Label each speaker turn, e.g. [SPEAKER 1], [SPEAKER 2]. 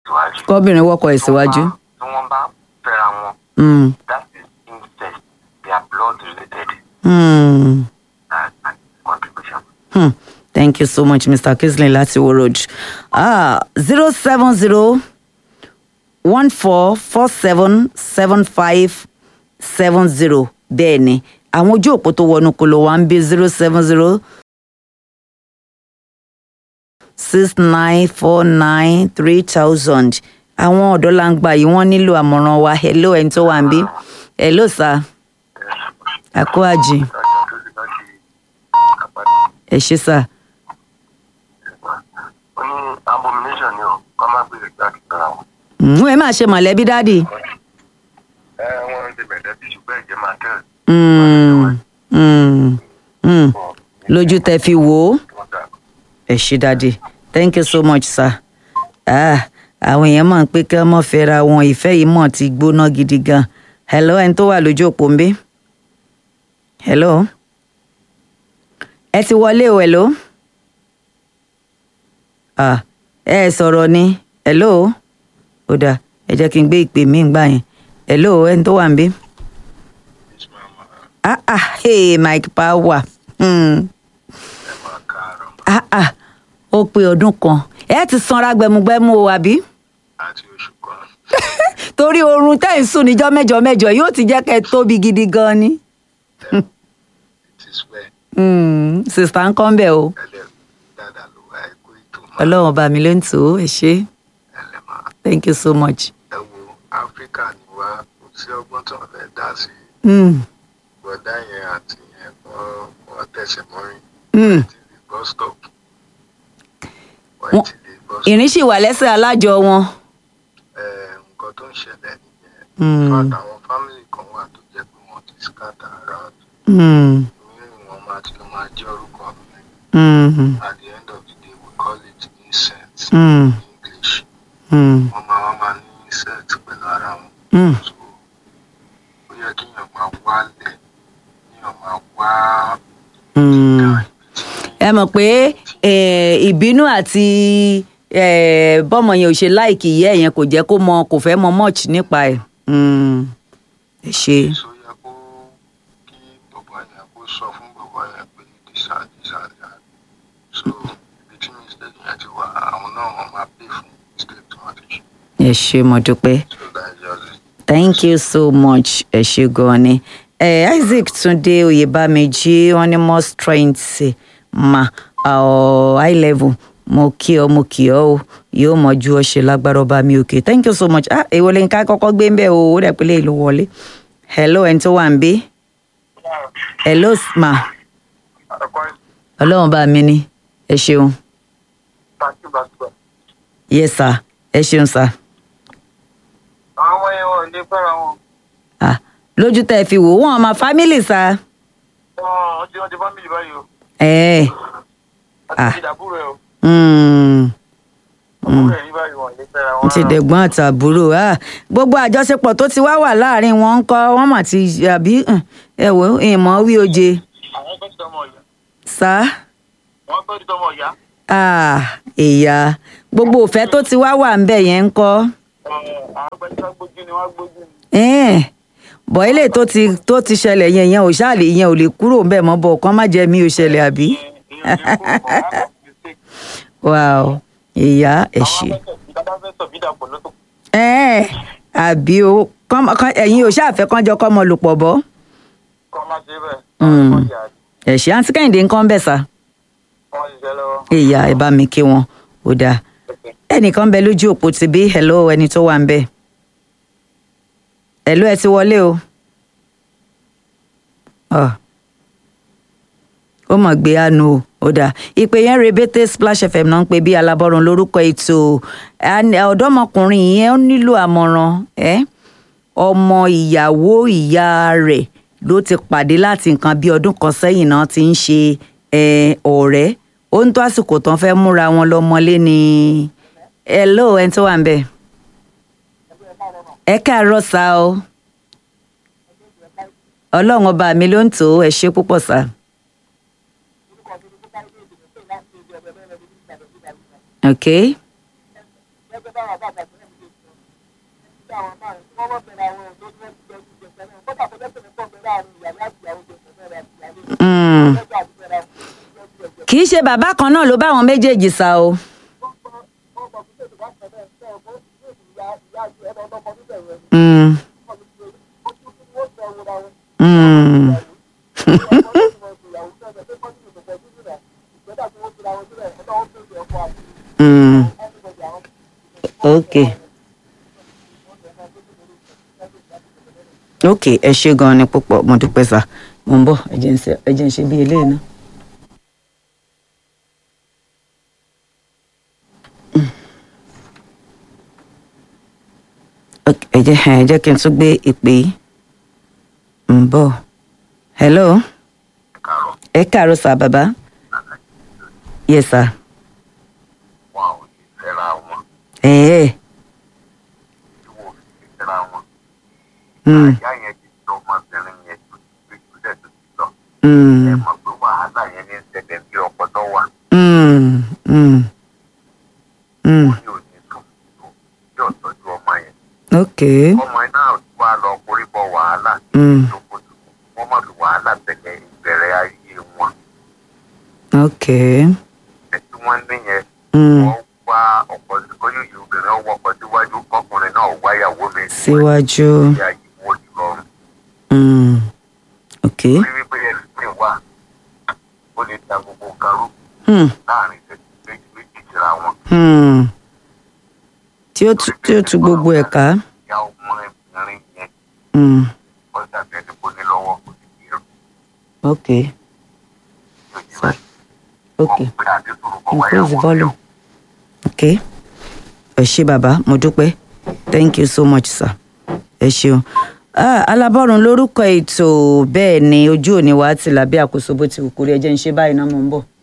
[SPEAKER 1] síwájú.
[SPEAKER 2] kọ́bìnrin wọ́kọ̀ ẹ̀ síwájú.
[SPEAKER 1] tí wọ́n bá fẹ́ra wọn
[SPEAKER 2] Mm,
[SPEAKER 1] that is incest they are blood related
[SPEAKER 2] mm.
[SPEAKER 1] that's my contribution.
[SPEAKER 2] Hmm. Thank you so much, Mr. Kisley láti Wo Road. Ah, zero seven zero one four four seven seven five seven zero bẹ́ẹ̀ ni àwọn ojú òpó tó wọnú kolo wa ń bí zero seven zero six nine four nine three thousand àwọn ọ̀dọ́langba yìí wọ́n nílò àmọ̀ràn wa hello ẹni tó wà ń bí hello sir àkó àjì ẹ ṣé sir.
[SPEAKER 1] ó ní abomination ni o kọ́ máa gbé ìgbà kíkọ́ ra wọn.
[SPEAKER 2] Mm, ẹ máa ṣe mọ̀lẹ́bí dádì.
[SPEAKER 1] ẹ wọ́n ti bẹ̀rẹ̀ bí ṣùgbọ́n ẹ̀jẹ̀ máa tẹ̀
[SPEAKER 2] Mm, mm, mm. lójú tẹ fi wò ó
[SPEAKER 1] wọ́n dà.
[SPEAKER 2] ẹ ṣé dádì thank you so much sir. Ah, àwọn èèyàn mọ̀ pé kí wọ́n mọ̀ fẹ́ra wọn ìfẹ́ yìí mọ̀ ti gbóná gidi gan. hello ẹni tó wà lójú òpó ń bí. hello ẹ ti wọlé o hello. Ah, ẹ ẹ sọ̀rọ̀ ni hello ó dáa ẹ jẹ́ kí n gbé ìpè mí gbà yẹn hello ẹni tó wà ń bí. ah ah hey mike power hmm. ah ah ó pé ọdún kan ẹ ti sanra gbẹmugbẹmu o àbí
[SPEAKER 1] àti oṣù kan.
[SPEAKER 2] torí oorun tẹ́ ń sùn níjọ́ mẹ́jọ mẹ́jọ yóò ti jẹ́ kẹ́ ẹ tóbi gidi gan ni
[SPEAKER 1] it is well
[SPEAKER 2] Hmm, sista ń kọ́ ń bẹ̀ o
[SPEAKER 1] ẹlẹ́ dáadáa ló wá ẹ̀kọ́ ètò
[SPEAKER 2] ọlọ́run ọba mi ló ń tò ó ẹ ṣé
[SPEAKER 1] ẹlẹ́mà
[SPEAKER 2] thank you so much.
[SPEAKER 1] ẹ wo áfíríkà ni wá kò sí ọgbọ́n tó ń fẹ́ dá sí
[SPEAKER 2] Hmm,
[SPEAKER 1] bọ̀dá yẹn àti yẹn wọ́n wọ́n tẹ̀sẹ̀ mọ́rin
[SPEAKER 2] hmm.
[SPEAKER 1] ti lè bus stop wọ́n
[SPEAKER 2] Wọ́n-
[SPEAKER 1] ti lè bus stop
[SPEAKER 2] ìrìn sì wà lẹ́sẹ̀ alájọ wọn.
[SPEAKER 1] ẹ nǹkan tó ń ṣẹlẹ̀ nìyẹn
[SPEAKER 2] Hmm.
[SPEAKER 1] fat àwọn family kan wà tó jẹ́ pé wọ́n ti scatter around
[SPEAKER 2] Hmm,
[SPEAKER 1] mìíràn wọn máa ti lọ máa jẹ́ orúkọ mi
[SPEAKER 2] hmm,
[SPEAKER 1] at the end of the day we call it incest
[SPEAKER 2] hmm,
[SPEAKER 1] in English
[SPEAKER 2] hmm,
[SPEAKER 1] wọ́n máa wọ́n máa ní incest pẹ̀lú ara wọn
[SPEAKER 2] hmm.
[SPEAKER 1] so ó yẹ kéèyàn máa wálẹ̀ kéèyàn máa wá
[SPEAKER 2] Hmm.
[SPEAKER 1] ìdá ibi tí
[SPEAKER 2] ẹ mọ̀ pé eh, ìbínú àti eh, bọ́mọ yẹn ò ṣe láìkì ìyá ẹ̀ yẹn kò jẹ́ kó mọ kò fẹ́ mọ much nípa ẹ̀ Hmm, ẹ ṣe
[SPEAKER 1] so yẹ kó kí bọ̀bọ̀ yẹn kó sọ fún bọ̀bọ̀ yẹn pé disa disa disa so ibi tí mistake yẹn ti wà àwọn náà wọ́n máa pay fún mistake tí wọ́n ti ṣe
[SPEAKER 2] ẹ ṣe mo dúpẹ́
[SPEAKER 1] so that is just it.
[SPEAKER 2] thank you so much ẹ ṣe gan ni eh, Isaac Túndé Oyèbámẹ́jì wọ́n ní more strength ma uh, high level mo kí ọ mo kí ọ o yóò mọ ju ọṣẹ lágbára ọba mi òkè thank you so much ah èwo lè ń ká kọ́kọ́ gbé ń bẹ̀ o ó dẹ̀ pé lè ló wọlé hello ẹni tó wà ń bí hello ma ọlọ́run bá mi ní ẹ ṣeun yes sir ẹ ṣeun sir
[SPEAKER 1] àwọn ọmọ yẹn wọn ò lè fẹ́ra wọn
[SPEAKER 2] ah lójú tẹ́ ẹ fi wò wọ́n ọmọ family sir
[SPEAKER 1] wọn ti wọn ti family báyìí o
[SPEAKER 2] ẹ Ah.
[SPEAKER 1] àti ìdàbúrò ẹ o
[SPEAKER 2] mm,
[SPEAKER 1] àbúrò ẹ ní báyìí wọn ò lè fẹ́ra wọn
[SPEAKER 2] ti dẹ̀gbọ́n àtàbúrò ah gbogbo àjọṣepọ̀ tó ti wá wà láàrin wọn ń kọ́ wọ́n mà ti àbí um, ẹ wò ó ìmọ̀ wí oje
[SPEAKER 1] àwọn fẹ́ẹ́ ti tọmọ ọ̀yá
[SPEAKER 2] sá
[SPEAKER 1] wọn fẹ́ẹ́ ti tọmọ ọ̀yá
[SPEAKER 2] ah ìyá gbogbo òfẹ́ tó ti wá wà ń bẹ̀ yẹn ń kọ́
[SPEAKER 1] àwọn fẹ́ẹ́ ti wá gbójú ni wọ́n gbójú ni.
[SPEAKER 2] ẹ̀ẹ́n bọ̀ ilé tó ti tó ti ṣẹlẹ̀ yẹn yẹn ò ṣáàlì yẹn ò lè kúrò ń bẹ̀ mọ́ bọ̀ kán má jẹ́ mi ò ṣẹlẹ̀ àbí
[SPEAKER 1] ìyẹn ò lè kó ọ̀hún àwọn mistake.
[SPEAKER 2] wow ìyá ẹ̀ ṣe.
[SPEAKER 1] àwọn ìjọba fẹ́ sọ bí dàpọ̀ lọ́tọ̀
[SPEAKER 2] ẹ̀ẹ́n àbí o kán- kán- ẹ̀yin ò ṣáàfẹ́ kán jọ kọ́ ọmọ lò pọ̀ bọ́
[SPEAKER 1] kọ́ má ṣe bẹ́ẹ̀
[SPEAKER 2] Mm.
[SPEAKER 1] wọ́n yà á
[SPEAKER 2] ẹ̀ ṣe àǹtí kẹ́hìndé ń kán bẹ̀ sá
[SPEAKER 1] wọ́n ṣiṣẹ́ lọ́wọ́.
[SPEAKER 2] ìyá ẹ bá mi kí wọn ó dáa ẹnìkan bẹ lójú òpó ti bí hello ẹni tó wà ń bẹ hello ẹ ti wọlé o Ọ. ó mọ̀ gbé àánú o ó dáa ìpè yẹn rebete splash fm náà ń pè bí alábọ́run lórúkọ ètò Àní- ọ̀dọ́mọkùnrin yẹn ó nílò àmọ̀ràn ẹ́ ọmọ ìyàwó ìyá rẹ̀ ló ti pàdé láti nǹkan bí ọdún kan sẹ́yìn náà ti ń ṣe eh, ọ̀rẹ́ ó ń tó àsìkò tán fẹ́ múra wọn lọ́mọlé ni hello ẹni tó wà ń bẹ̀ ẹ káàárọ̀ sá o ọlọ́run ọba mi ló ń tò ó ẹ ṣe púpọ̀ sá. ok Mm. kì í ṣe bàbá kan náà ló bá àwọn méjèèjì sá o. Mm. Mm. Mm. ok ok ẹ ṣe gan-an ni púpọ̀ mo dúpẹ́ sá mo ń bọ̀ ẹ jẹ́ ń ṣe- ẹ jẹ́ ń ṣe bí eléyìí náà. Ok, ẹ jẹ́ ẹ jẹ́ kí n tún gbé ìpè yìí ń bọ̀ hello
[SPEAKER 1] kàrọ̀
[SPEAKER 2] ẹ káàárọ̀ sá bàbá yes sir
[SPEAKER 1] wọn ò ní fẹ́ra wọn
[SPEAKER 2] ẹ̀ẹ́
[SPEAKER 1] tí wọn ò ní fẹ́ra wọn.
[SPEAKER 2] mm,
[SPEAKER 1] ìyá yẹn ti sọ ọmọbìnrin yẹn tó ti gbé jùlẹ̀ tó ti lọ.
[SPEAKER 2] mm,
[SPEAKER 1] ẹ mọ̀ pé wàhálà yẹn ní ṣẹlẹ̀ bí ọkọ tó wà.
[SPEAKER 2] mm, mm, mm.
[SPEAKER 1] ó ní òní tó tó yóò tọ́jú ọmọ yẹn.
[SPEAKER 2] ok
[SPEAKER 1] ọmọ yẹn náà wá lọ korí bọ wàhálà.
[SPEAKER 2] Mm.
[SPEAKER 1] ìjókòó wọ́n mọ̀ lù wàhálà bẹ̀rẹ̀ ìbẹ̀rẹ̀ ayé wọn.
[SPEAKER 2] ok
[SPEAKER 1] ẹ tí wọ́n ní yẹn
[SPEAKER 2] mm.
[SPEAKER 1] wọ́n wá ọkọ̀ kóyún yìí obìnrin ọwọ́ ọkọ̀ síwájú ọkùnrin náà wáyàwó mi.
[SPEAKER 2] síwájú
[SPEAKER 1] ìyá yìí wọ́n ti lọ́rùn.
[SPEAKER 2] mm. ok
[SPEAKER 1] orí wípé ẹlòmíì wà ó lè ta gbogbo karú
[SPEAKER 2] mm.
[SPEAKER 1] láàrin ìṣẹ́jú méjì méjì síra wọn.
[SPEAKER 2] Mm. tí ó tu tí ó tu gbogbo ẹ̀ ká
[SPEAKER 1] ìyá ọmọbìnrin yẹn
[SPEAKER 2] mm.
[SPEAKER 1] wọ́n dàbí ẹni kó ní lọ́wọ́ kò sí kí ẹrù
[SPEAKER 2] ok
[SPEAKER 1] yóò jí báyìí.
[SPEAKER 2] ok
[SPEAKER 1] wọ́n pe àdéhùn kọ́
[SPEAKER 2] increase
[SPEAKER 1] wáyàwó mi
[SPEAKER 2] volume
[SPEAKER 1] o.
[SPEAKER 2] ok ẹ ṣé bàbá mo dúpẹ́ thank you so much sir ẹ ṣeun ah, alábọ́run lórúkọ ètò bẹ́ẹ̀ ni ojú òní wa ti là bí àkóso bó ti wù kórí ẹ jẹ́ ń ṣe báyìí náà mo ń bọ̀.